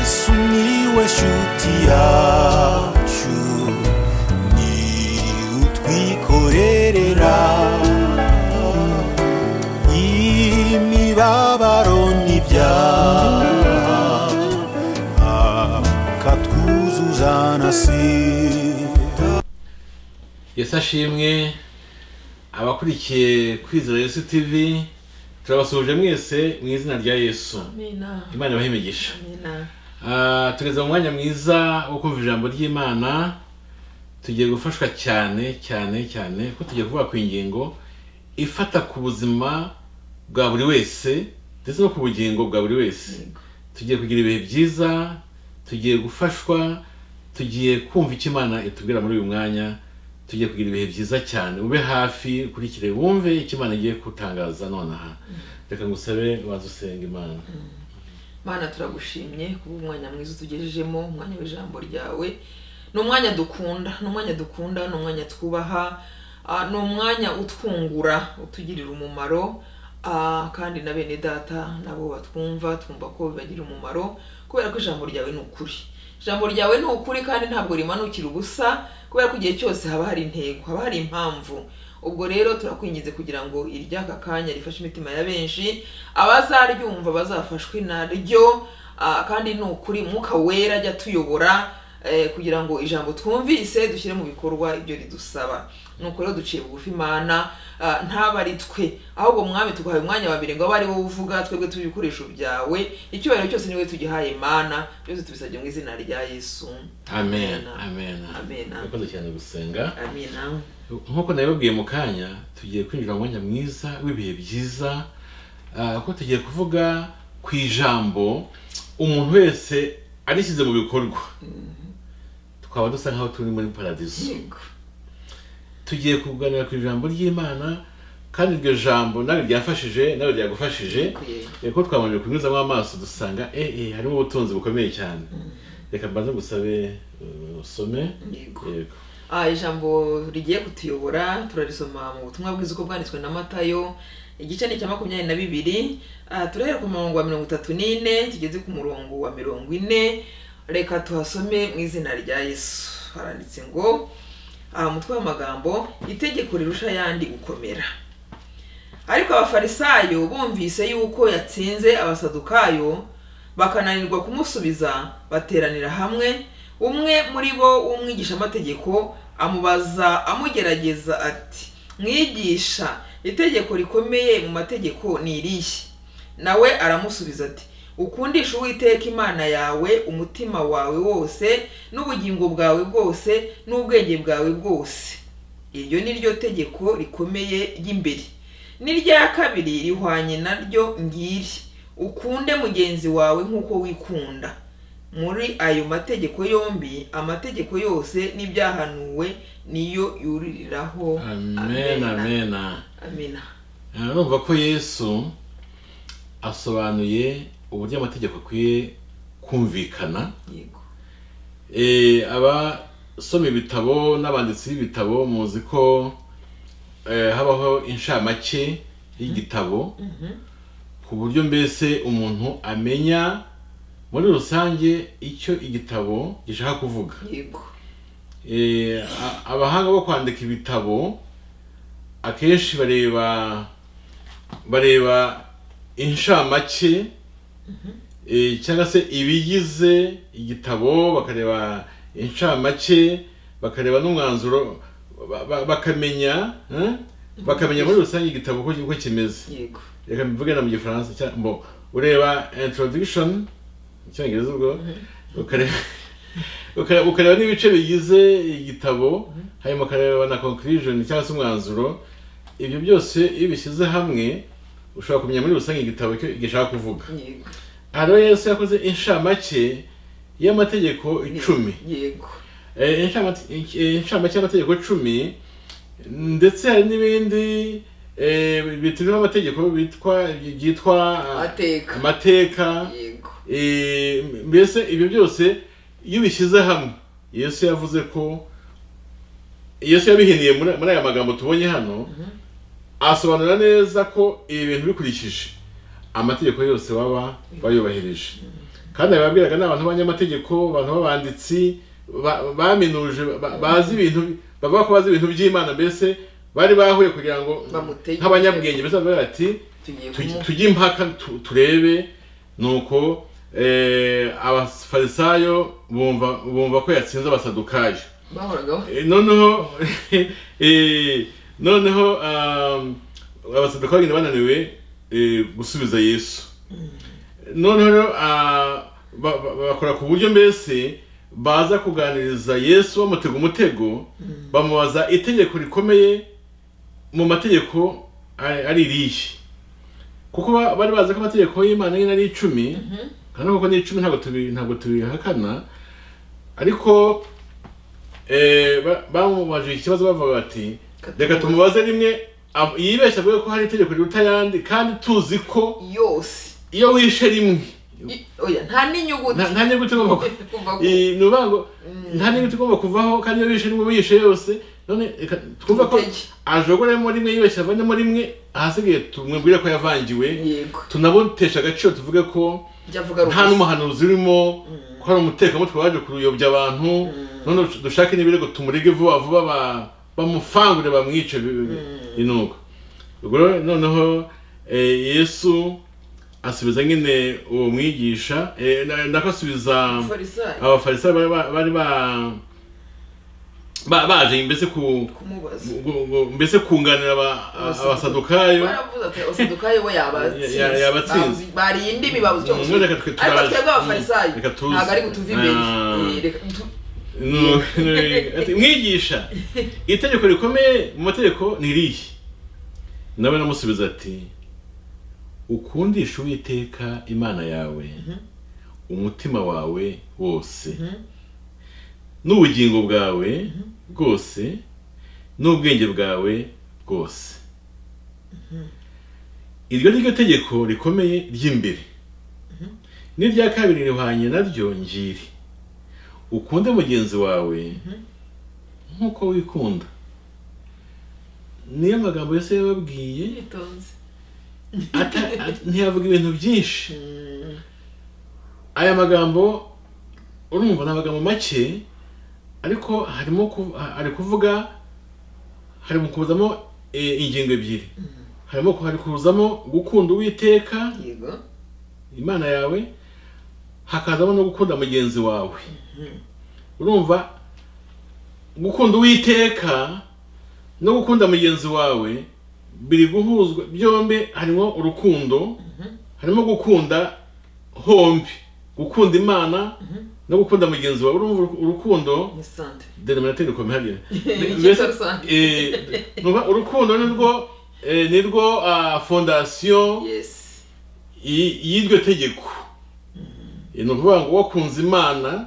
Sumiłeś utiaciu Ni utwikorerera Imibabaro n'ibyaha Akatwuzuza nasira yesu ashimwe abakurikiye kwizera yesu tv turabasuhuje mwese mu izina rya yesu Amina. imana ibahe imigisha Amina. Ah, tugeze mu mwanya mwiza wo kumva ijambo ry'imana tugiye gufashwa cyane cyane cyane ko tugiye kuvuga ku ingingo ifata ku buzima bwa buri wese ndetse no ku bugingo bwa buri wese tugiye kugira ibihe byiza tugiye gufashwa tugiye kumva icyo imana itubwira muri uyu mwanya tugiye kugira ibihe byiza cyane ube hafi ukurikire wumve icyo imana igiye gutangaza nonaha reka ngusabe waza usenga imana mana turagushimye kuba umwanya mwiza utugejejemo umwanya w'ijambo ryawe ni umwanya dukunda ni umwanya dukunda ni umwanya twubaha ah, ni umwanya utwungura utugirira umumaro ah, kandi na bene data nabo batwumva twumva ko bibagirira umumaro kubera ko ijambo ryawe ni ukuri ijambo ryawe ni ukuri kandi ntabwo rimanukira ubusa kubera ko igihe cyose haba hari intego haba hari impamvu ubwo rero turakwinginze kugira ngo iry'aka kanya rifashe imitima ya benshi abazaryumva bazafashwe naryo ah, kandi ni ukuri mwuka wera ajya tuyobora eh, kugira ngo ijambo twumvise dushyire mu bikorwa ibyo ridusaba nuko rero duciye bugufi imana ah, ntabe ari twe ahubwo mwami tuguhaye umwanya wa mbere ngo abe ari wowe uvuga twebwe turi ibikoresho byawe icyubahiro cyose niwe tugihaye mana byose tubisabye mu izina rya yesu amen amen Amen. murakoze cyane gusenga amina nk'uko nabibabwiye mu kanya tugiye kwinjira mu mwanya mwiza w'ibihe byiza ah, kuko tugiye kuvuga ku ijambo umuntu wese arishyize mu bikorwa twaba dusa nk'aho turi muri paradizo yego tugiye kuganira ku ijambo ry'imana kandi iryo jambo nawe ryafashije nawe ryagufashije reka ko twabanje kunyuzamo amaso dusanga eh eh harimo ubutunzi bukomeye cyane reka mbanze ngusabe eh, usome yego yego Ah, ijambo rigiye kutuyobora turarisoma mu butumwa bwiza uko bwanditswe na matayo igice ni icya makumyabiri na bibiri Ah, turahera ku murongo wa mirongo itatu n'ine tugeze ku murongo wa mirongo ine reka tuhasome mu izina rya yesu haranditse ngo ah, umutwe w'amagambo itegeko rirusha ayandi gukomera ariko abafarisayo bumvise yuko yatsinze abasadukayo bakananirwa kumusubiza bateranira hamwe umwe muri bo w'umwigishamategeko amubaza amugerageza ati mwigisha itegeko rikomeye mu mategeko ni irihe nawe aramusubiza ati ukundisha uwiteka imana yawe umutima wawe wose n'ubugingo bwawe bwose n'ubwenge bwawe bwose iryo ni ryo tegeko rikomeye ry'imbere n'irya kabiri rihwanye naryo ngiri ukunde mugenzi wawe nk'uko wikunda muri ayo mategeko yombi amategeko yose n'ibyahanuwe niyo yuririraho amen amen amina numva ko yesu asobanuye uburyo amategeko akwiye kumvikana yego Eh, abasoma ibitabo n'abanditsi b'ibitabo muzi ko eh, habaho inshamake y'igitabo ku buryo mbese umuntu amenya muri rusange icyo igitabo gishaka kuvuga yego Eh, a- abahanga bo kwandika ibitabo akenshi bareba bareba inshamake eh, cyangwa se ibigize igitabo bakareba inshamake bakareba n'umwanzuro ba- ba- bakamenya eh, bakamenya muri rusange igitabo uko uko kimeze yego reka mbivuge na mu gifaransa cya- mbo ureba introduction mu cyongereza ubwo ukareba ukareba- ukareba n'ibice bigize igitabo hanyuma ukareba na conclusion cyangwa se umwanzuro ibyo byose iyo bishyize hamwe ushobora kumenya muri rusange igitabo icyo gishaka kuvuga yego aha rero yesu yakoze inshamake y'amategeko icumi yego Eh, inshamake eh, inshamake y'amategeko cumi ndetse hari n'ibindi eh, bitiriho amategeko bitwa byitwa ah, Amateka. amateka yego Eh, mbese ibyo byose iyo ubishyize hamwe yesu yavuze ko yesu yabihiniye muri muri aya magambo tubonye hano asobanura neza ko ibi bintu bikurikije amategeko yose baba bayubahirije kandi ababwiraga ni abantu b'abanyamategeko abantu b'abanditsi ba- baminuje ba- bazi ibintu bavuga ko bazi ibintu by'imana mbese bari bahuye kugira ngo Bamutege. nk'abanyabwenge mbese bavuga ati Tugiye "Tugi- kumu- tujye impaka tu- turebe nuko eh, abafarisayo bumva bumva ko yatsinze abasadukayo bahoraga ba- Eh, noneho eh, noneho um, abasaduka bagenda bananiwe eh, gusubiza yesu noneho rero ah, ba- ba- bakora ku buryo mbese baza kuganiriza yesu bamutega umutego bamubaza itegeko rikomeye mu mategeko ari ari irihe kuko ba- bari bazi ko amategeko y'imana nyine ari icumi kandi kuko ni icumi ntabwo tubi- ntabwo tubihakana ariko eh, ba- bamubajije ikibazo bavuga bati Katumubaze. reka tumubaze rimwe ab- yibeshya avuga ko hari itegeko riruta ayandi kandi tuzi ko yose iyo wishe rimwe I- oya nta n'inyuguti nta nta nyuguti igomba ku- Kuva ku- Eh, ni ukuvuga ngo nta nyuguti igomba kuvaho kandi iyo wishe rimwe wishe yose none reka twumve ko Tumutege. ajogoremo rimwe yibeshya avanemo rimwe ahasigaye tumubwire ko yavangiwe yego tunabutesha agaciro tuvuge ko jya avuga nta rumwe n'umuhanuzi urimo ko hari umutekamutwe waje kuyobya abantu none dushake n'ibirego tumurege vuba vuba ba- bamufangure bamwice bi- bi- inuko ubwo rero noneho eh, yesu asubiza nyine uwo mwigisha eh, na- nako asubiza farisayo abafarisayo bari ba- bari ba- ba- baje mbese ku kumubaza gu- gu- mbese kunganira aba- abasadukayo baravuze ati abasadukayo bo yabatsinze Ya- ya- yabatsinze. Babuzi- bariye indimi babuze icyo Mm, reka twe gusubiza ariko turaje. twebwe abafarisayo Mm, reka tuze. ntabwo ari butuve imbere Ah. Eh, reka tu- No, no, ati, mwigisha itegeko rikomeye mu mategeko ni irihe nawe namusubiza ati ukundisha uwiteka imana yawe umutima wawe wose n'ubugingo bwawe bwose n'ubwenge bwawe bwose iryo ni ryo tegeko rikomeye ry'imbere n'irya kabiri rihwanye naryo ngiri ukunde mugenzi wawe nk'uko wikunda niyo magambo yose yababwiye Itonze. ata- at- ntiyavuga ibintu byinshi aya magambo urumva ni amagambo make ariko harimo ku- ha- ari kuvuga hari mu kuzamo eh, ingingo ebyiri harimo ku- hari kuzamo gukunda uwiteka yego imana yawe hakazamo no gukunda mugenzi wawe urumva gukunda uwiteka no gukunda mugenzi wawe biri guhuzwa byombi harimo urukundo harimo gukunda hombi gukunda imana no gukunda mugenzi wawe urumva uru- urukundo ni sante denominateur ikomeye hariya Icyitwa rusange. Eh, numva urukundo nirwo eh, nirwo ah, fondasiyo yesi y- y'iryo tegeko ni ukuvuga ngo wakunze imana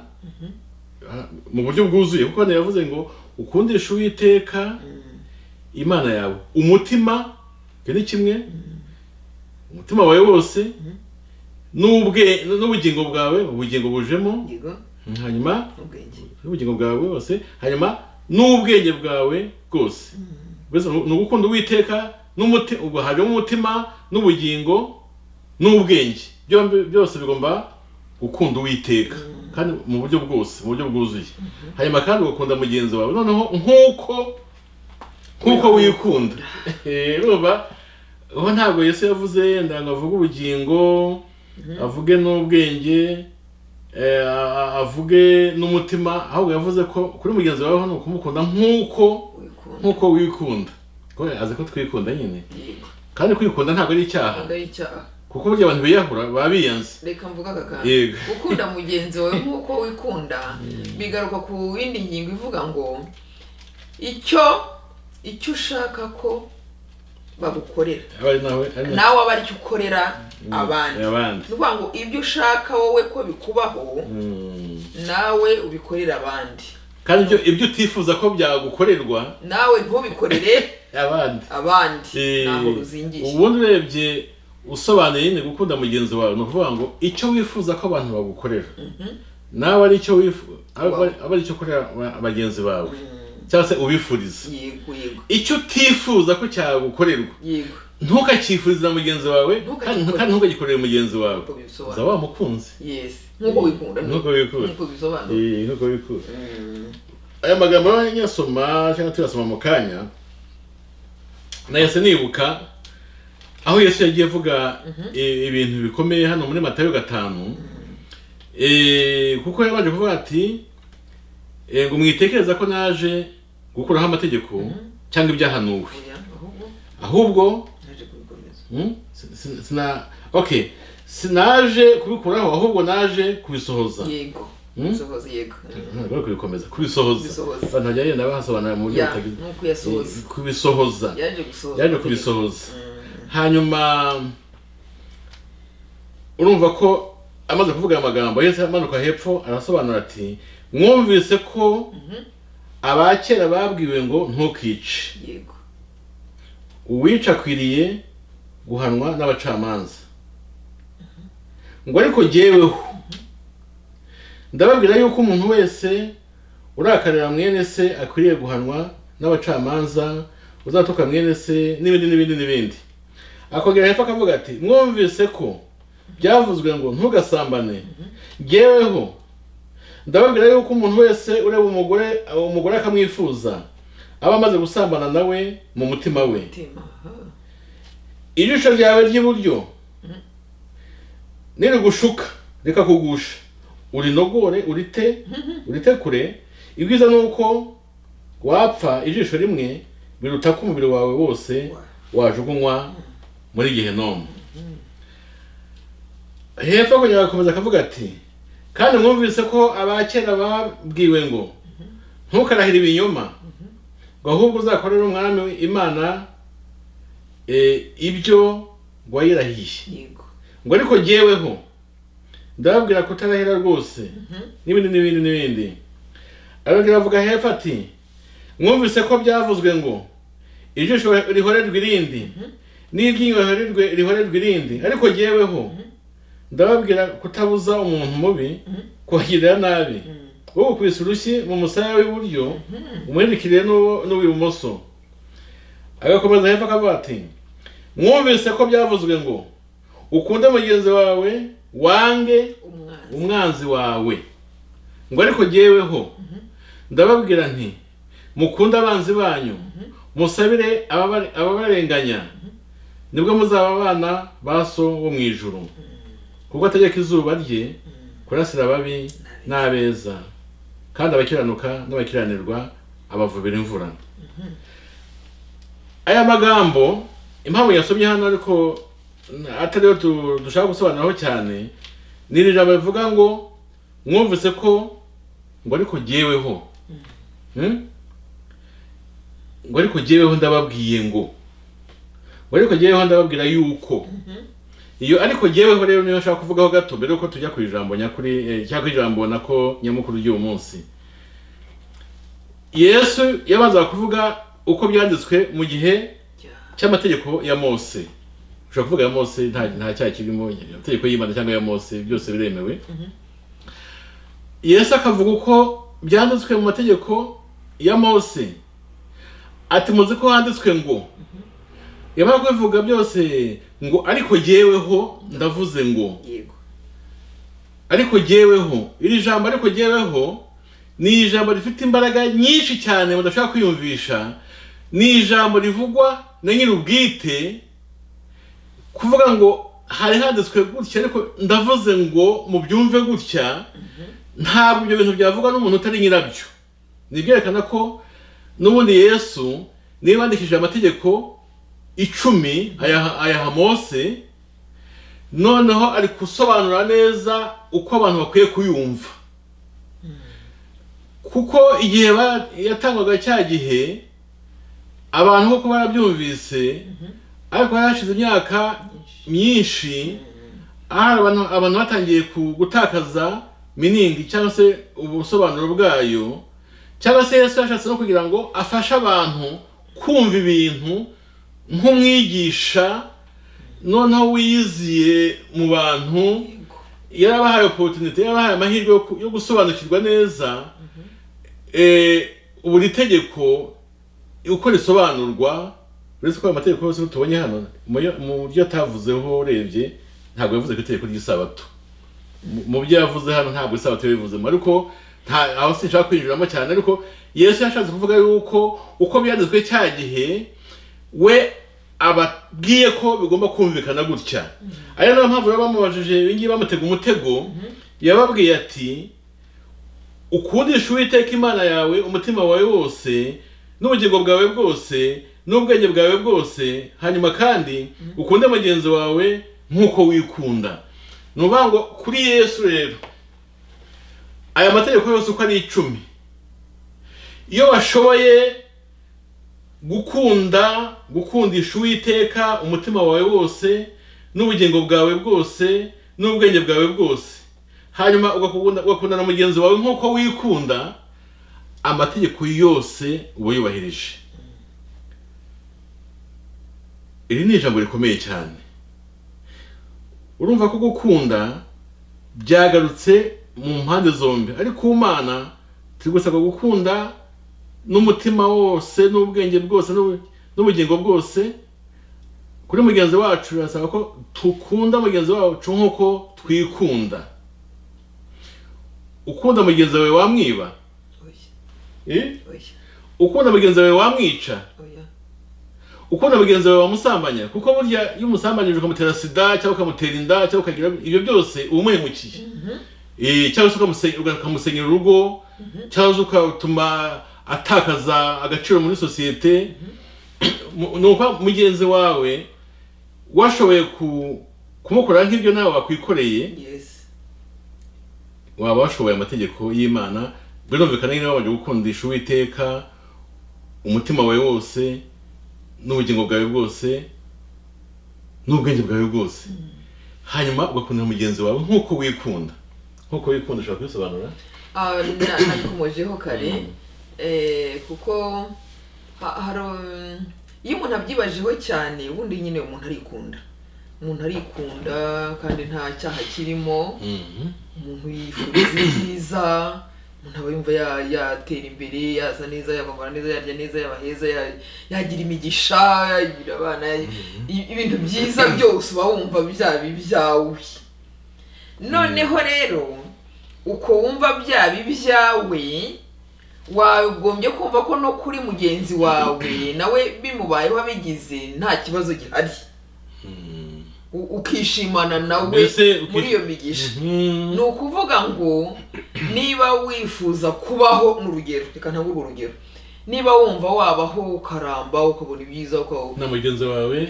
ah, mu buryo bwuzuye kuko hano yavuze ngo ukundisha uwiteka imana yawe umutima ibyo ni kimwe umutima wawe wose n'ubwe- n'ubugingo bwawe ubugingo bujemo yego hanyuma ubwenge n'ubugingo bwawe bwose hanyuma n'ubwenge bwawe bwose mbese ni ugukunda uwiteka n'umuti- ubwo harimo umutima n'ubugingo n'ubwenge byombi byose bigomba gukunda uwiteka kandi mu buryo bwose mu buryo bwuzuye hanyuma kandi ugakunda mugenzi wawe noneho nk'uko nk'uko wikunda Eh, urumva ubu ntabwo yesu yavuze yenda ngo avuge ubugingo avuge n'ubwenge eh, a- a- avuge n'umutima ahubwo yavuze ko kuri mugenzi wawe ni ukumukunda nk'uko wikunda nk'uko wikunda ko azi ko twikunda nyine yego kandi kwikunda ntabwo ari icyaha ntabwo ari icyaha kuko burya abantu biyahura baba biyanze reka mvuga aka kantu Yego. gukunda mugenzi wawe nk'uko wikunda bigaruka ku yindi ngingo ivuga ngo icyo icyo ushaka ko bagukorera aba ari nawe ari nawe nawe aba aricyo ukorera abandi Eh, abandi ni ukuvuga ngo ibyo ushaka wowe ko bikubaho Mm. nawe ubikorera abandi kandi ibyo ibyo utifuza ko byagukorerwa nawe ntubikorere abandi abandi ntabwo Eh, bizingiye ubundi urebye usobanuye nyine gukunda mugenzi wawe ni ukuvuga ngo icyo wifuza ko abantu bagukorera nawe ari icyo wifu- aba Wow. aba ari icyo ukorera ba- bagenzi bawe cyangwa se ubifuriza yego yego icyo utifuza ko cyagukorerwa yego ntukakifuriza mugenzi wawe Ntukagikore. kandi kandi ntukagikorere mugenzi wawe Nkuko bibisobanura. uza wamukunze yes nk'uko wikunda Nk'uko wikunda. nk'uko bisobanura Eh, nkuko bikura Mm. aya magambo y'abanyasoma cyangwa tuyasoma mu kanya nahise nibuka aho yesu yagiye avuga i- ibintu bikomeye hano muri matayo gatanu Eh, kuko yabanje kuvuga ati eh, ngo mwitekereza ko naje gukuraho amategeko cyangwa ibyahanuwe Oya, ahubwo ahubwo naje kubikomeza mm, sin- sin- sina okay sinaje kubikuraho ahubwo naje kubisohoza yego Mm. sohoza yego Mm. Ntabwo ari kubikomeza kubisohoza Kubisohoza. abantu bajya bagenda bahasobanura mu buryo Ya, butagize nk'uko yasohoza kubisohoza yaje gusohoza yaje kubisohoza Mm. hanyuma urumva ko amaze kuvuga aya magambo yesu amanuka hepfo arasobanura ati mwumvise ko Mhm. abakera babwiwe ngo ntukice yego uwica akwiriye guhanwa n'abacamanza ngo ariko jyeweho ndababwira yuko umuntu wese urakarira mwene se akwiriye guhanwa n'abacamanza uzatuka mwene se n'ibindi n'ibindi n'ibindi akongera hepfo akavuga ati mwumvise ko byavuzwe ngo ntugasambane jyeweho ndababwira yuko umuntu wese ureba umugore umugore akamwifuza aba amaze gusambana nawe mu mutima we mutima aha. ijisho ryawe ry'iburyo nirigushuka reka kugusha urinogore urite uritekure ibyiza ni uko wapfa ijisho rimwe biruta ko umubiri wawe wose wajugunywa muri gehinomu hepfo akongera agakomeza akavuga ati kandi mwumvise ko abakera babwiwe ngo ntukarahire ibinyoma ngo ahubwo uzakorere umwami imana eh, ibyo wayirahiye yego ngo ariko jyeweho ndababwira kutarahira rwose n'ibindi n'ibindi n'ibindi arongera avuga hepfo ati mwumvise ko byavuzwe ngo ijisho rihorerwe irindi n'iryinyo rihorerwe- rihorerwe irindi ariko jyeweho ndababwira kutabuza umuntu mubi kubagirira nabi Mm. wowe ukubise urushyi mu musaya w'iburyo umwerekere n'uwo- n'uw'ibumoso agakomeza hepfo akavuga ati mwumvise ko byavuzwe ngo ukunde mugenzi wawe wange umwana umwanzi wawe ngo ariko jyeweho ndababwira nti mukunde abanzi banyu musabire ababare- ababarenganya nibwo muzaba abana ba so wo mu ijuru kuko ategeka izuba rye kurasira ababi n'abeza kandi abakiranuka n'abakiranirwa abavubira imvura aya magambo impamvu yasomye hano ariko atariyo tu- dushaka gusobanuraho cyane ni iri jambo rivuga ngo mwumvise ko ngo ariko jyeweho Hmm? ngo ariko jyeweho ndababwiye ngo ngo ariko jyeweho ndababwira yuko iyo ariko jyeweho rero niyo nshaka kuvugaho gato mbere yuko tujya ku ijambo nyakuri eh, cyangwa ku ijambo nako nyamukuru ry'uwo munsi yesu yabanza kuvuga uko byanditswe mu gihe Jya- cy'amategeko ya mose ushobora kuvuga ya mose nta nta cyaha kirimo amategeko y'imana cyangwa ya mose byose biremewe yesu akavuga uko byanditswe mu mategeko ya mose ati muzi ko handitswe ngo yamara kubivuga byose ngo ariko jyeweho ndavuze ngo yego ariko jyeweho iri jambo ariko jyeweho ni ijambo rifite imbaraga nyinshi cyane mudashobora kwiyumvisha ni ijambo rivugwa na nyir'ubwite kuvuga ngo hari handitswe gutya ariko ndavuze ngo mubyumve gutya ntabwo ibyo bintu byavugwa n'umuntu utari nyirabyo ni ibyerekana ko n'ubundi yesu niba yandikishije amategeko icumi ayaha ayaha mose noneho ari gusobanura neza uko abantu bakwiye kuyumva kuko igihe ba- yatangwaga cya gihe abantu koko barabyumvise ariko hari hashize imyaka myinshi ahari abantu abantu batangiye ku- gutakaza miningi cyangwa se ubusobanuro bwayo cyangwa se yesu yashatse no kugira ngo afashe abantu kumva ibintu nk'umwigisha noneho wiyiziye mu bantu yego yarabahaye oporutunite yarabahaye amahirwe yo ku- yo gusobanukirwa neza eh, buri tegeko uko risobanurwa uretse ko ayo mategeko yose tubonye hano mu yo- mu byo atavuzeho urebye ntabwo yavuze ku itegeko ry'isabato Mu- mu byo yavuze hano ntabwo isabato yabivuzemo ariko nta aho sinshaka kwinjiramo cyane ariko yesu yashatse kuvuga yuko uko byanditswe cya gihe we ababwiye ko bigomba kumvikana gutya ariyo niyo mpamvu baba bamubajije ibi ngibi bamutega umutego yababwiye ati ukundisha uwiteka imana yawe umutima wawe wose n'ubugingo bwawe bwose n'ubwenge bwawe bwose hanyuma kandi ukunde mugenzi wawe nk'uko wikunda ni ukuvuga ngo kuri yesu rero aya mategeko yose uko ari icumi iyo washoboye gukunda gukundisha uwiteka umutima wawe wose n'ubugingo bwawe bwose n'ubwenge bwawe bwose hanyuma ugakunda- ugakunda na mugenzi wawe nk'uko wikunda amategeko yose uba yubahirije iri ni ijambo rikomeye cyane urumva ko gukunda byagarutse mu mpande zombi ariko umana turi gusabwa gukunda n'umutima wose n'ubwenge bwose n'ubu- n'ubugingo bwose kuri mugenzi wacu birasaba ko dukunda mugenzi wacu nk'uko twikunda ukunda mugenzi wawe wamwiba oya Eh? oya ukunda mugenzi wawe wamwica oya ukunda mugenzi wawe wamusambanya kuko burya iyo umusambanyije ukamutera sida cyangwa ukamutera inda cyangwa ukagira ibyo byose uba umuhemukiye Eh, cyangwa se ukamuse- uga- ukamusenyera urugo cyangwa se ugatuma atakaza agaciro muri sosiyete Mu- ni ukuvuga mugenzi wawe washoboye ku- kumukorera nk'ibyo nawe wakwikoreye yes waba washoboye amategeko y'imana birumvikana nyine wabanje gukundisha uwiteka umutima wawe wose n'ubugingo bwawe bwose n'ubwenge bwawe bwose hanyuma ugakunda mugenzi wawe nk'uko wikunda nk'uko wikunda ushobora kubisobanura Ah, na- nabikomojeho kare Eh, kuko ha- hari um, iyo umuntu abyibajeho cyane ubundi nyine umuntu arikunda umuntu arikunda kandi nta cyaha kirimo Mhm. umuntu yifuriza ibyiza umuntu aba yumva ya- yatera imbere yasa neza yakwambara neza yarya neza yaba heza ya- yagira imigisha yagira abana ya- i- ibintu byiza byose uba wumva byaba ibyawe noneho rero uko wumva byaba ibyawe wagombye kumva ko no kuri mugenzi wawe nawe bimubayeho abigize nta kibazo gihari Mhm. U- ukishimana nawe Mbese ukish- muri iyo migisha Mhm. ni ukuvuga ngo niba wifuza kubaho mu rugero reka ntabwo urwo rugero niba wumva wabaho ukaramba ukabona ibyiza ukaba na mugenzi wawe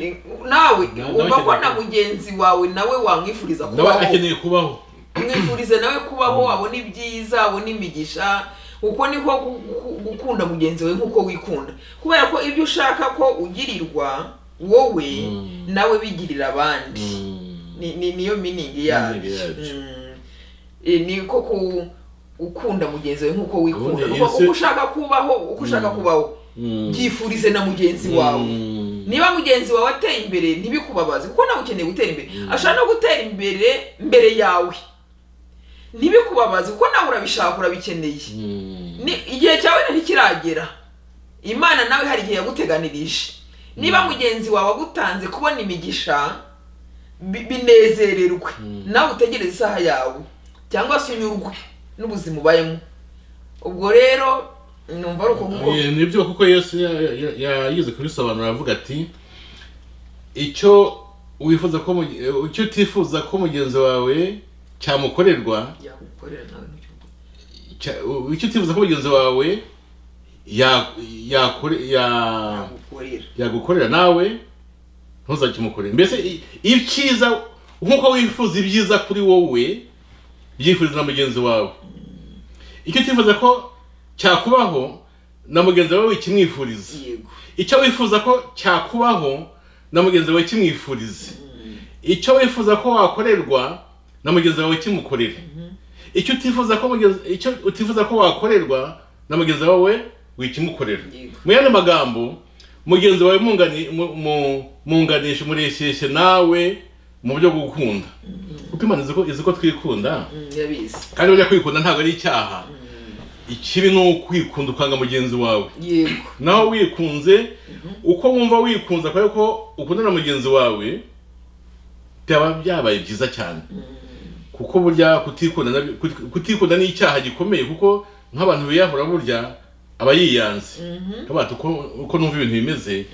nawe Na- wumva ko nawe na mugenzi wawe nawe wamwifuriza nawe kubaho akeneye kubaho mwifurize nawe kubaho wabona ibyiza wabona imigisha uko niko gu- gu- gukunda mugenzi wawe nk'uko wikunda kubera ko ibyo ushaka ko ugirirwa wowe Mm. nawe bigirira abandi Mhm. ni, ni, niyo miningi yabyo Meaning yabyo. Mm. Eh, ni ko ku ukunda mugenzi wawe nk'uko wikunda Ubundi kuko Yesu- uko ushaka kubaho uko ushaka kubaho Mhm. byifurize na mugenzi wawe Mhm. niba mugenzi wawe ateye imbere ntibikubabaze kuko nawe ukeneye gutera imbere ashaka no gutera imbere mbere yawe ntibikubabaze kuko nawe urabishaka urabikeneye Mhm. ni igihe cyawe ntikiragera imana nawe hari igihe yaguteganirije niba mugenzi wawe agutanze kubona imigisha bi- binezererwe nawe utegereze isaha yawe cyangwa se unyurwe n'ubuzima ubayemo ubwo rero numva ari uko nguko Eh, nibyo kuko yesu ya- ya- yayize kubisobanura avuga ati icyo wifuza ko muge- eh, icyo utifuza ko mugenzi wawe cyamukorerwa yagukorera nawe ntacyo uvuga. cya- u- icyo utifuza ko mugenzi wawe ya- yakore- ya- yagukorera yagukorera nawe ntuzakimukorere mbese i- icyiza nk'uko wifuza ibyiza kuri wowe byifuriza na mugenzi wawe icyo utifuza ko cyakubaho na mugenzi wawe wikimwifuriza yego icyo wifuza ko cyakubaho na mugenzi wawe kimwifurize icyo wifuza ko wakorerwa na mugenzi wawe kimukorere icyo utifuza ko mugenzi icyo utifuza ko wakorerwa na mugenzi wawe wikimukorera Yego. mu yandi magambo mugenzi wawe mungani- mu- mu- munganisha mureshyeshye nawe mu buryo bwo gukunda kuko imana izi ko izi ko twikunda Mm, yabizi kandi burya kwikunda ntabwo ari icyaha ikibi ni ukwikunda ukanga mugenzi wawe yego naho wikunze uko wumva wikunze kubera ko ukundana na mugenzi wawe byaba byabaye byiza cyane kuko burya kutikunda na- kuti- kutikunda ni icyaha gikomeye kuko nk'abantu biyahura burya aba yiyanze nk'abantu uko- uko numva ibintu bimeze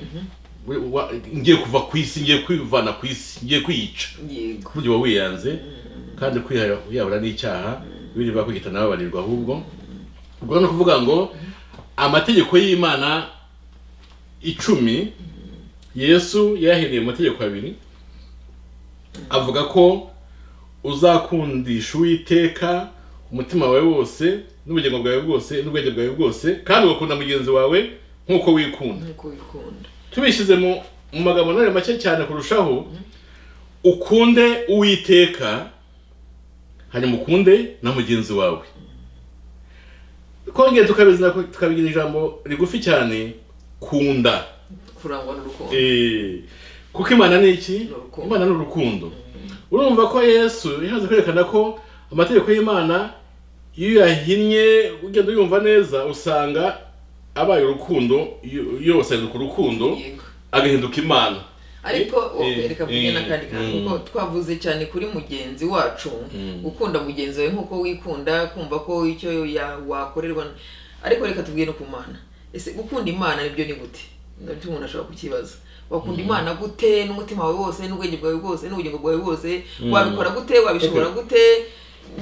we- wa- ngiye kuva ku isi ngiye kwivana ku isi ngiye kwiyica yego burya uba wiyanze kandi kwihara- kwiyahura ni icyaha biri bakwita nawe barirwa ahubwo ubwo ni ukuvuga ngo amategeko y'imana icumi yesu yayahereye mu mategeko abiri avuga ko uzakundisha uwiteka umutima wawe wose n'ubugingo bwawe bwose n'ubwenge bwawe bwose kandi ugakunda mugenzi wawe nk'uko wikunda nk'uko wikunda tubishyize mu mu magambo none make cyane kurushaho ukunde uwiteka hanyuma ukunde na mugenzi wawe twongeye tukabizina tukabigira ijambo rigufi cyane kunda kurangwa n'urukundo Eh, kuko imana ni iki urukundo. imana ni urukundo urumva ko yesu yaje kwerekana ko amategeko y'imana iyo uyahinnye ugenda uyumva neza usanga abaye urukundo yo- yose ahinduka urukundo yego agahinduka imana ariko Eh, eh, reka mvuge eh, n'akandi kantu mm. kuko twavuze cyane kuri mugenzi wacu Mm. gukunda mugenzi wawe nk'uko wikunda kumva ko icyo ya- wakorerwa ariko reka tubwire no ku mana ese gukunda imana nibyo ni gute nabyo umuntu ashobora kukibaza wakunda imana gute n'umutima wawe wose n'ubwenge bwawe bwose n'ubugingo bwawe bwose wabikora gute wabishobora gute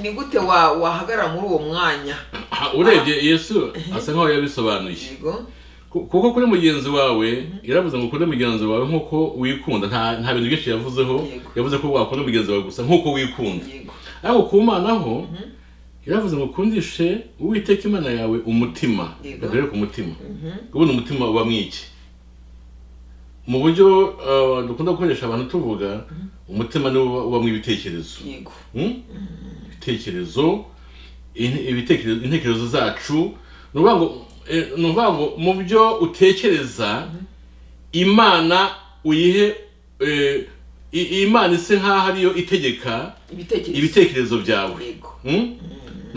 ni gute wa- wahagarara muri uwo mwanya Aha, urebye yesu asa nkaho yabisobanuye yego Ku- kuko kuri mugenzi wawe yaravuze ngo ukunde mugenzi wawe nk'uko wikunda nta nta bintu byinshi yavuzeho Yego. yavuze ko wakunda mugenzi wawe gusa nk'uko wikunda yego ariko ku mana ho yaravuze ngo ukundishe uwiteka imana yawe umutima Yego. reka ku mutima Mhm. ubundi umutima uba mwiki mu buryo uh, dukunda gukoresha abantu tuvuga umutima niwo uba- ubamo ibitekerezo yego Hmm? ibitekerezo in- ibitekerezo intekerezo zacu ni ukuvuga ngo eh, ni ukuvuga ngo mu byo utekereza imana uyihe eh, i- imana ise nk'aho ariyo itegeka ibitekerezo ibitekerezo byawe yego Hmm? ni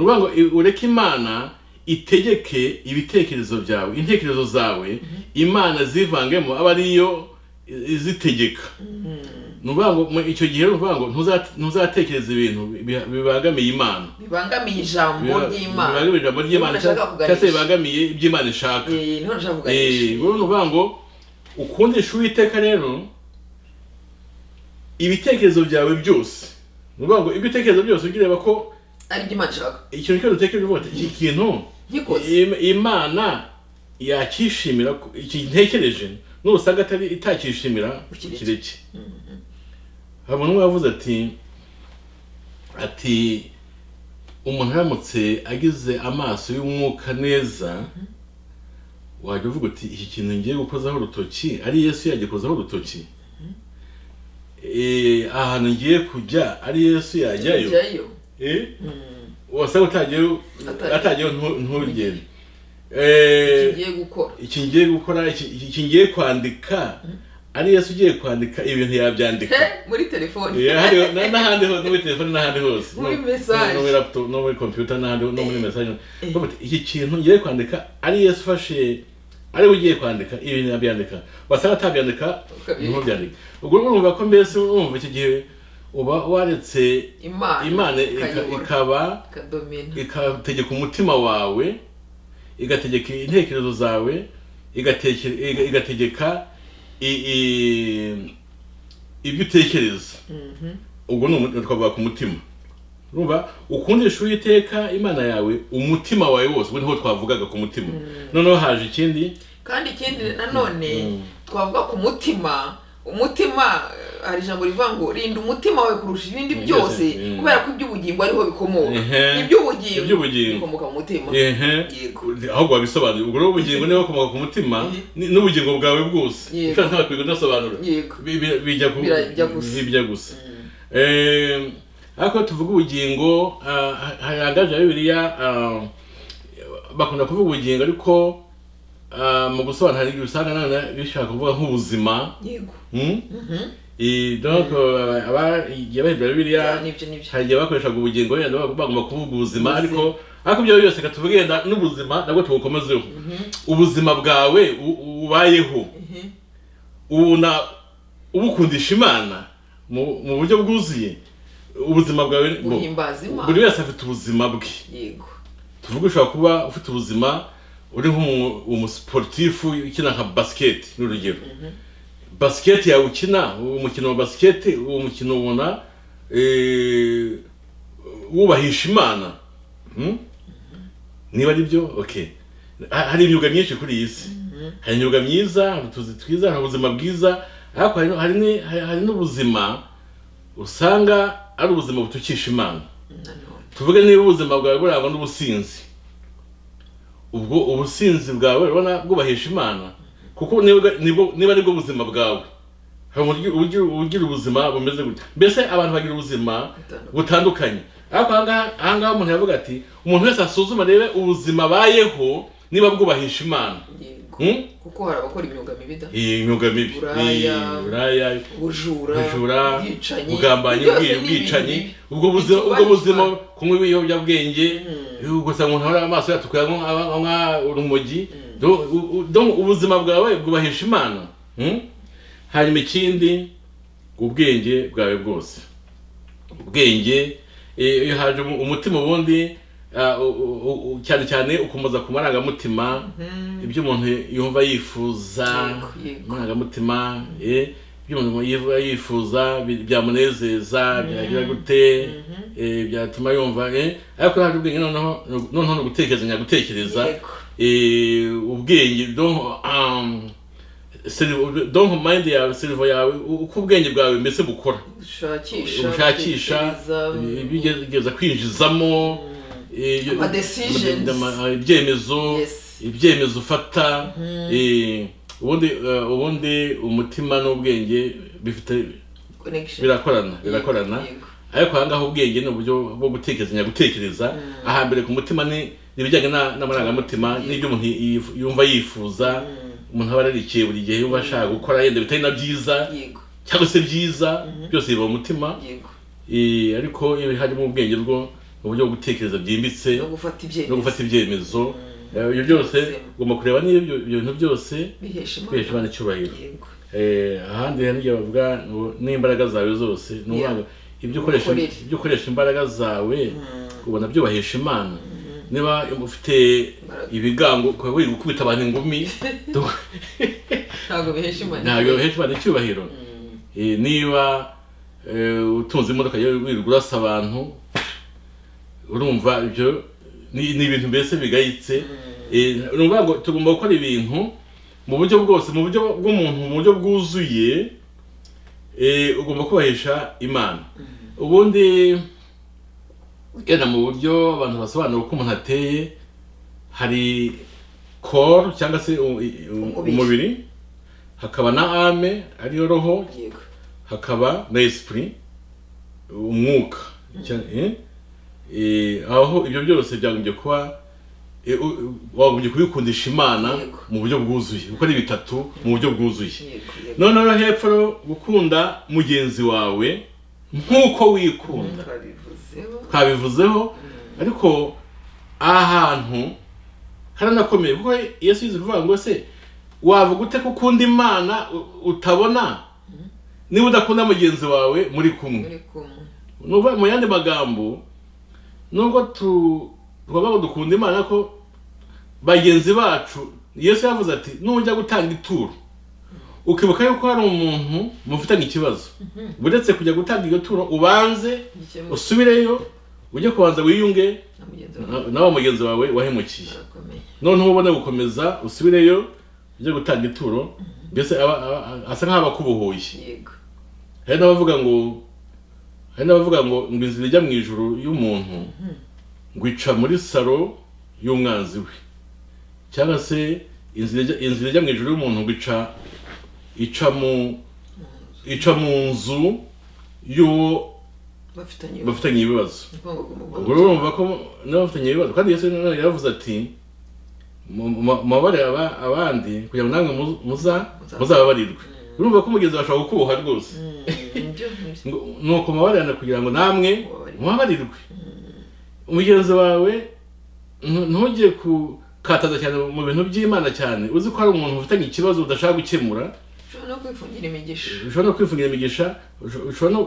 ukuvuga ngo i- ureke imana itegeke ibitekerezo byawe intekerezo zawe imana zivangemo aba ariyo i- izitegeka ni ukuvuga ngo mu- icyo gihe ni ukuvuga ngo ntuza- ntuzatekereza ibintu bi- bibangamiye imana bibangamiye ijambo Biba- ry'imana bibangamiye ijambo ry'imana Imana ishaka cyangwa cyangwa se kuganisha. bibangamiye ibyo imana ishaka Eh, niho nashaka Eh, buriya kuganisha ni ukuvuga ngo ukundisha uwiteka rero ibitekerezo byawe byose ni ukuvuga ngo ibyo utekereza byose ugireba ko ari byo imana ishaka ikintu cyose utekereje uvuga ati iki kintu Nkikoze. im- imana yakishimira ko- iki ntekereje nusanga atari itakishimira Ukireke. kireke habona umwe yavuze ati ati umuntu aramutse agize amaso y'umwuka neza wajya uvuga uti iki kintu ngiye gukozaho urutoki ari yesu yagikozaho urutoki Eh, ahantu ngiye kujya ari yesu yajyayo jyayo Eh? Mm. wasaba utagiyeyo Atagiye. atagiyeyo ntu- ntugende Icyo Eh, ugiye gukora iki ngiye gukora iki iki ngiye kwandika ari yesu ugiye kwandika ibintu yabyandika He, muri telefoni Eh, hariho- na- n'ahandi hose no muri telefone n'ahandi hose No- Muri message. no muri laptop no muri computer n'ahandi no muri message Bavuga ati, iki kintu ngiye kwandika ari yesu ufashe ari we ugiye kwandika ibintu yabyandika wasanga atabyandika Ukabireka. ntubyandike ubwo urumva ko mbese urumva icyo gihe uba waretse imana imana ika- ikayobora, ikaba ikadomina ikategeka umutima wawe igategeka intekerezo zawe igateke- iga- igategeka i- i- ibyo utekereza ubwo ni umu- twavuga ku mutima urumva ukundisha uwiteka imana yawe umutima wawe wose ubwo niho twavugaga ku mutima noneho haje ikindi kandi ikindi nanone twavuga ku mutima umutima eh, hari ijambo rivuga ngo rinda umutima wawe kurusha ibindi byose, byose mm. kubera ko iby'ubugingo ariho bikomoka Ehe. iby'ubugingo Iby'ubugingo. bikomoka ku mutima ehe Yego. ahubwo wabisobanuye ubwo rero ubugingo niba bukomoka ku mutima Mhm. ni- n'ubugingo bwawe bwose Yego. kandi ntabwo ndasobanura yego Bi- bi- bijya ku- Birajya gusa. bijya gusa Eh, ariko tuvuga ubugingo ah, ha- haganje ya bibiliya ah, bakunda kuvuga ubugingo ariko ah, mu gusobanura hari igihe usanga nanone bishaka kuvuga nk'ubuzima yego hmm? Eh, donc euh, aba igihe bahindura bibiliya n'ibyo n'ibyo hari igihe bakoreshaga ubugingo wenda bag- bagomba kuvuga ubuzima ariko ariko ibyo byose reka tuvuge wenda n'ubuzima nabwo tubukomezeho ubuzima bwawe u- u- ubayeho Mhm. ubona ubukundisha imana mu mu buryo bwuzuye ubuzima bwawe ni- bo- Uhimbaza Imana. buri wese afite ubuzima bwe yego tuvuge ushobora kuba ufite ubuzima uri nk'umu- umusiporutifu ukina nka basiketi n'urugero basiketi yawe ukina umukino wa basiketi uwo mukino ubona eh, wubahisha imana Hmm? niba ari byo okay Ha- hari imyuga myinshi kuri iyi si hari imyuga myiza hari utuzi twiza hari ubuzima bwiza ariko hari- hari ni- hari- hari n'ubuzima usanga ari ubuzima butukisha imana nanone tuvuge niba ubuzima bwawe burangwa n'ubusinzi ubwo ubusinzi bwawe urabona bwubahisha imana kuko nibwo nibwo- niba aribwo buzima bwawe hari uburyo- uburyo ugira ubuzima bumeze gutya mbese abantu bagira ubuzima Butandukanye. butandukanye ariko ahangaha ahangaha umuntu yavuga ati umuntu wese asuzuma rebe ubuzima abayeho niba bwubahisha imana yego Hmm? kuko hari abakora imyuga mibi da iyi myuga mibi Uburaya. Iyi- uburaya ubujura ubujura ubwicanyi ubugambanyi byose ubwi- ni ubwicanyi ibintu bibi. ubwo buzima ubwo Bitubahishwa. buzima kunywa ibiyobyabwenge gusa umuntu ahora amaso yatukura nko- aba- nka urumogi Do- u- u- do- ubuzima bwawe bwubahisha imana Hmm? hanyuma ikindi ubwenge bwawe bwose ubwenge eh, iyo haje umu- umutima ubundi ah, u- u- u- cyane cyane ukomeza ku marangamutima ibyo umuntu yumva yifuza Yego, yego. amarangamutima eh, ibyo umuntu yiva- yifuza bi- byamunezeza byagira gute eh, byatuma yumva eh. ariko haje ubwenge noneho noneho ni ugutekerezanya gutekereza Yego. eh, ubwenge donc, um, seri- donc mind yawe servo yawe u- uko ubwenge bwawe mbese bukora ushakisha ushakisha gutekereza, ibyo ugerageza kwinjizamo ibyo- Ama decisions. ama- ibyemezo Yes. ibyemezo ufata eh, ubundi eh, ubundi umutima n'ubwenge bifite connection. birakorana Yego, birakorana yego. ariko ahangaha ubwenge ni uburyo bwo gutekerezanya gutekereza ahambere ku mutima ni ni ibijyanye na- n'amarangamutima n'ibyo umuntu yif- yumva yifuza umuntu aba ararikiye buri gihe yumva ashaka gukora yenda bitari na byiza yego cyangwa se byiza byose biba mu mutima yego Eh, ariko iyo harimo ubwenge bwo uburyo bwo gutekereza byimbitse no gufata no ibyemezo gufata ibyemezo Eh, ibyo byose Byose. ugomba kureba niba ibyo ibyo bintu byose bihesha kwihesha imana imana icyubahiro yego Eh, ahandi hari igihe bavuga ngo n'imbaraga zawe zose ni Yeah. ukuvuga ibyo ukoresha Ukorere. ibyo ukoresha imbaraga zawe ubona byubahisha imana niba ufite Imbaraga. ibigango ukaba wiri gukubita abantu ingumi do- ntabwo bihesha imana ntabwo bihesha imana icyubahiro Eh, niba eh, utunze imodoka yawe wirirwa urasa abantu urumva ibyo ni ni ibintu mbese bigayitse Eh, ni ukuvuga ngo tugomba gukora ibintu mu buryo bwose mu buryo bw'umuntu mu buryo bwuzuye eh, ugomba kubahisha imana ubundi yenda mu buryo abantu basobanura uko umuntu ateye hari koro cyangwa se u- i- u- Umubiri. umubiri hakaba na ame ariyo roho yego hakaba na esprit umwuka cyane- eh? Eh, aho ibyo byose byagombye kuba eh, u- u- wagombye kubikundisha imana Yego. mu buryo bwuzuye uko ari bitatu mu buryo bwuzuye yego yego noneho hepfo rero, gukunda mugenzi wawe nk'uko wikunda twabivuzeho twabivuzeho ariko aha hantu haranakomeye kuko yesu yize kuvuga ngo se wavuga ute ko ukunda imana u- utabona niba udakunda mugenzi wawe muri kumwe muri kumwe ni ukuvuga mu yandi magambo nubwo tu- tugomba ngo dukunda imana ko bagenzi bacu yesu yavuze ati nujya gutanga ituro ukibuka yuko hari umuntu mufitanye ikibazo uretse kujya gutanga iyo turo ubanze gikemuka usubireyo ujye kubanza wiyunge na mugenzi wawe na- nawe mugenzi wawe wahemukiye arakomeye noneho ubone gukomeza usubireyo ujye gutanga ituro mbese aba- aba- asa nk'aho aba akubohoye yego hari n'abavuga ngo hari n'abavuga ngo ngo inzira ijya mu ijuru y'umuntu ngo ica muri saro y'umwanzi we cyangwa se inzira ijya- inzira ijya mu ijuru y'umuntu ngo ica ica mu ica mu nzu y'uwo bafitanye bafitanye ibibazo ubukungu ubwo bw'umugore urumva ko n'abafitanye ibibazo kandi yesu nanone yaravuze ati "Mu- mu- mubabarire aba- abandi kugira ngo namwe mu- muza Muza- muzababarirwe urumva ko umugezi washobora gukuha rwose nibyo nibyo Ngo- nuko mubabarana kugira ngo namwe Mubabarirwe. mubabarirwe umugenzi wawe ntu- ntujye gukataza cyane mu bintu by'imana cyane uzi ko hari umuntu ufitanye ikibazo udashaka gukemura ushobora no kwifungira imigisha ushobora no kwifungira imigisha usho- ushobora no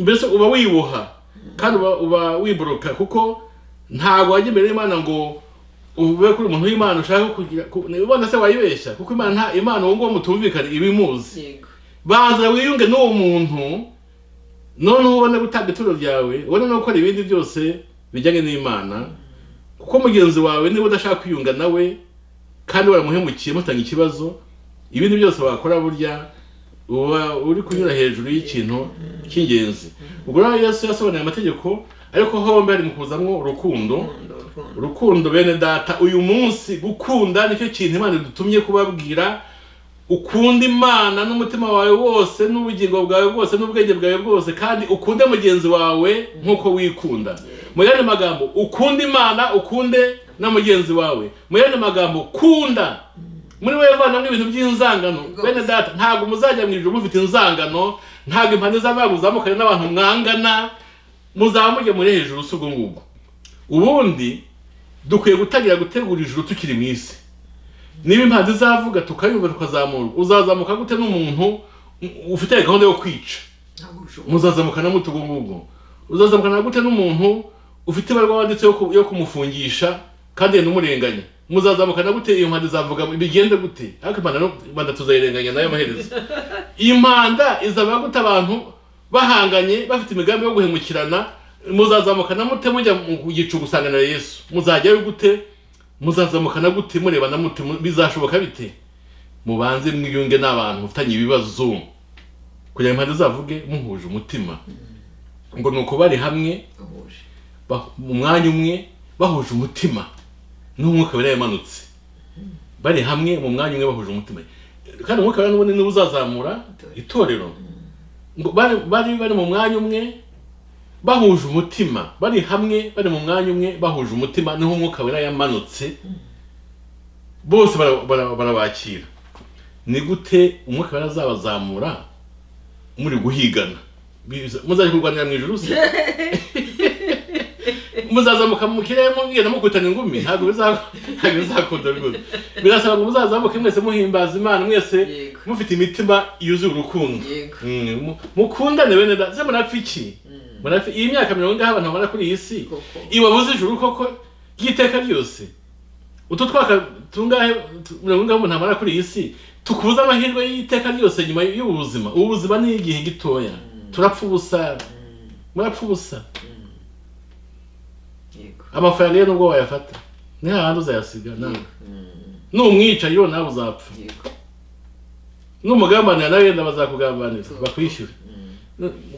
mbese uba wiboha kandi uba- uba wiboroka kuko ntabwo wajya imbere y'imana ngo ube kuri umuntu w'imana ushaka kugira ku- ubona se wayibeshya kuko imana nta- imana uwo nguwo mutumvikana iba imuzi yego banza wiyunge n'uwo muntu noneho ubone gutanga ituro ryawe ubone no gukora ibindi byose bijyanye n'imana kuko mugenzi wawe niba udashaka kwiyunga nawe kandi waramuhemukiye mutanga ikibazo ibindi byose wakora burya uba uri kunyura hejuru y'ikintu cy'ingenzi ubwo rero yesu yasobanuye amategeko ariko hombi hari mu kuzamo urukundo urukundo urukundo urukundo bene data uyu munsi gukunda nicyo kintu imana idutumye kubabwira ukunda imana n'umutima wawe wose n'ubugingo bwawe bwose n'ubwenge bwawe bwose kandi ukunde mugenzi wawe nk'uko wikunda mu yandi magambo ukunde imana ukunde na mugenzi wawe mu yandi magambo kunda muri wowe vanamwe ibintu by'inzangano bene data ntabwo muzajya mu ijoro mufite inzangano ntabwo impande z'abantu muzamukanye n'abantu mwangana muzaba mujya muri hejuru si ubwo ngubwo ubundi dukwiye gutangira gutegura ijuru tukiri mu isi niba impanzi izavuga tukayumva tukazamurwa uzazamuka gute n'umuntu u- ufite gahunda yo kwica ntabwo ushobora muzazamuka na gute ubwo ngubwo uzazamukana gute n'umuntu ufite ibarwa wanditse yo ku- yo kumufungisha kandi n'umurenganya muzazamukana gute iyo mpanda izavuga bigende gute ariko impanda no- impanda tuzayirenganya nayo amaherezo iyi mpanda izaba gute abantu bahanganye bafite imigambi yo guhemukirana muzazamukana mute mujya mu gicu gusanganira yesu muzajyayo gute muzazamukana gute murebana mute mu- bizashoboka bite mubanze mwiyunge n'abantu mufitanye ibibazo kugira ngo impande zavuge muhuje umutima ngo ni uko bari hamwe bahuje ba- mu mwanya umwe bahuje umutima n'umwuka wera yamanutse bari hamwe mu mwanya umwe bahuje umutima kandi umwuka wera n'ubundi niwe uzazamura itorero ngo bari bari bari mu mwanya umwe bahuje umutima bari hamwe bari mu mwanya umwe bahuje umutima niho umwuka wera yamanutse bose bara- bara- barabakira ni gute umwuka wera azabazamura muri guhigana Biza- muzajya kurwanira mu ijuru se muzazamuka mu kirere mugenda mukutana ingumi ntabwo biza- ntabwo bizakunda rwose birasaba ngo muzazamuke mwese muhimbaza imana mwese Yego. mufite imitima yuzuye urukundo Yego. Mm, mu- mukundane bene da se murapfa iki murapfa iyi myaka mirongo ingahe abantu bamara kuri iyi si Koko. ibabuze ijuru koko ry'iteka ryose utu twaka tungahe tu- mirongo ingahe umuntu amara kuri iyi si tukubuze amahirwe y'iteka ryose nyuma y'ubuzima ubu buzima ni igihe gitoya turapfa ubusa murapfa ubusa yego amafaranga ye nubwo wayafata ni hahandi uzayasiga nawe numwica yo nawe uzapfa yego numugambanira nawe yenda bazakugambanira bakwishyure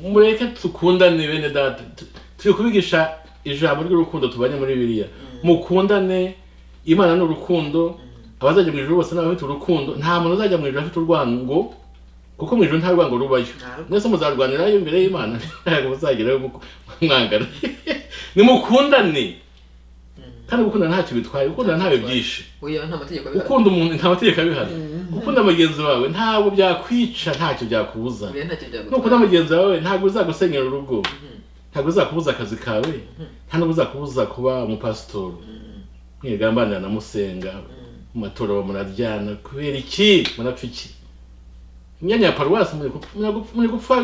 mureke dukundane bene data Tu- turi kubigisha ijambo ry'urukundo tubanye muri biriya mukundane imana ni urukundo abazajya mu ijuru bose ni abafite urukundo nta muntu uzajya mu ijuru afite urwango kuko mu ijuru nta rwango rubayo Nta rwango. mwese muzarwanirayo imbere y'imana ntabwo muzagerayo muku- mwangana nimukundane kandi gukundana ntacyo bitwaye gukundana ntawe byinshi uyu nta mategeko abihari ukunda umuntu nta mategeko abihari ukunda mugenzi wawe ntabwo byakwica ntacyo byakubuza uyu ntacyo byagutwara nukunda mugenzi wawe ntabwo bizagusenyera urugo ntabwo bizakubuza akazi kawe nta nubwo bizakubuza kuba umupasitori mwigambanira na musenga mu matorero muraryana kubera iki murapfa iki imyanya ya paruwasi muri gupfa- muri gupfa- muri gupfa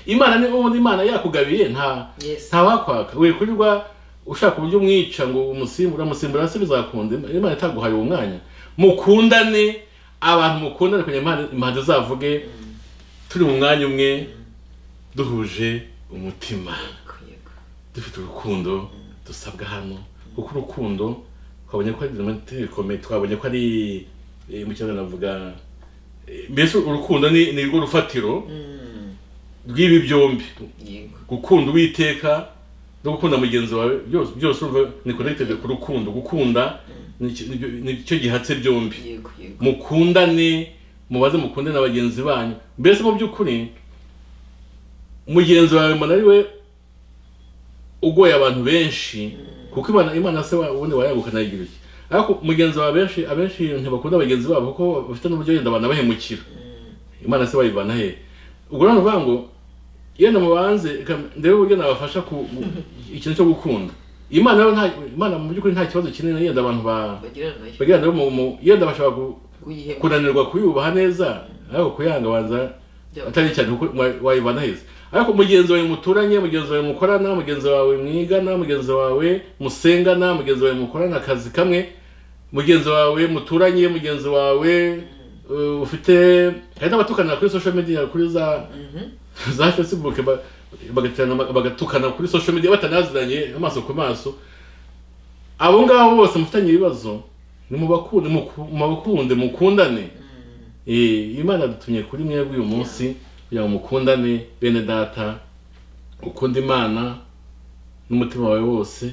imana ni ubundi imana yakugabiye nta Yes. nta wakwaka wikurirwa ushaka uburyo umwica ngo umusimbura umusimbura se bizakunda imana itaguhaye uwo mwanya mukundane abantu mukundane kugira ngo impande- impande zavuge turi mu mwanya umwe duhuje umutima yego dufite urukundo dusabwa hano kuko urukundo twabonye ko ari amategeko twabonye ko ari eh, mu kinyarwanda navuga eh, mbese urukundo ni ni rwo rufatiro rw'ibi byombi yego gukunda uwiteka no gukunda mugenzi wawe byose byose urumva ni connected ku rukundo gukunda ni iki- ni byo- ni cyo gihatse byombi yego yego mukundane mubaze mukunde na bagenzi banyu mbese mu by'ukuri mugenzi wawe mbona ari we ugoye abantu benshi kuko imana imana se wa- ubundi wayagukana igira iki ariko mugenzi wawe benshi abenshi ntibakunda bagenzi babo kuko bafite n'uburyo yenda banabahemukira imana se bayivana he ubwo rero ni ukuvuga ngo iyo namubanze ikam- ndebe uburyo nabafasha ku ku- ikintu cyo gukunda imana rero nta- imana mu by'ukuri nta kibazo kinini yenda abantu ba bagirana nayo bagirana nabo mu- mu- yenda bashobora ku- kuyihema kunanirwa kuyubaha neza ariko kuyanga banza Byaba- atari cyane kuko wa- wayibana heza ariko mugenzi wawe muturanye mugenzi wawe mukorana mugenzi wawe mwigana mugenzi wawe musengana mugenzi wawe mukorana akazi kamwe mugenzi wawe muturanye mugenzi wawe uh, ufite hari n'abatukanira kuri social media kuri za za facebook ba- bagaterana ba- bagatukana kuri social media batanaziranye amaso ku maso abo ngabo bose mufitanye ibibazo nimubakunde muku- mubakunde mukundane Eh, imana yadutumye kuri mwebwe uyu munsi kugira ngo mukundane bene data ukunda imana n'umutima wawe wose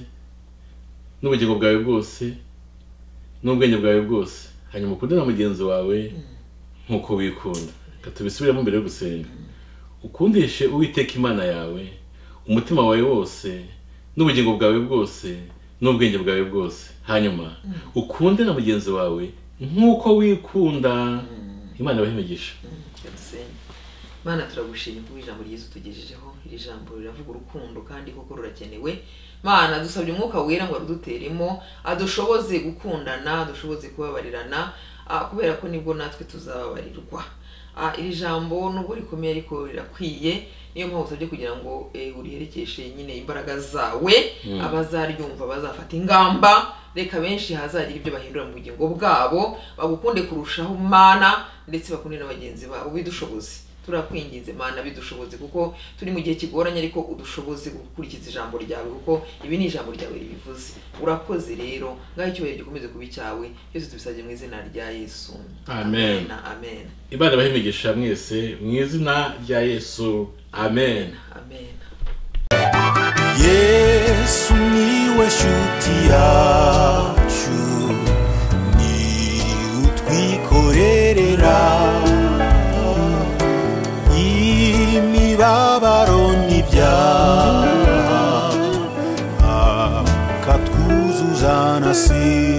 n'ubugingo bwawe bwose n'ubwenge bwawe bwose hanyuma ukunde na mugenzi wawe nk'uko wikunda Reka tubisubiremo mbere yo gusenga ukundishe uwiteka imana yawe umutima wawe wose n'ubugingo bwawe bwose n'ubwenge bwawe bwose hanyuma ukunde na mugenzi wawe nk'uko wikunda imana ibahe imigisha dusenye mana turagushimye kuko ijambo ryiza utugejejeho iri jambo riravuga urukundo kandi koko rurakenewe mana dusabye umwuka wera ngo aruduteremo adushoboze gukundana adushoboze kubabarirana ah, kubera ko nibwo natwe tuzababarirwa Ah, iri jambo nubwo rikomeye ariko rirakwiye niyo mpamvu usabye kugira ngo eh, uriherekeshe nyine imbaraga zawe abazaryumva bazafata ingamba reka benshi hazagira ibyo bahindura mu bugingo bwabo bagukunde kurushaho mana ndetse bakunde na bagenzi babo bidushoboze turakwinginze mana bidushoboze kuko turi mu gihe kigoranye ariko udushoboze gukurikiza ijambo ryawe kuko ibi ni ijambo ryawe ribivuze urakoze rero ngaho icyubahiro gikomeze kuba icyawe byose tubisabye mu izina rya yesu Amen. amen, amen. imana ibahe imigisha mwese mu izina rya yesu amen amen. yesu niwe shuti yacu ni utwikorerera imibabaro n'ibyaha akatwuzuza na si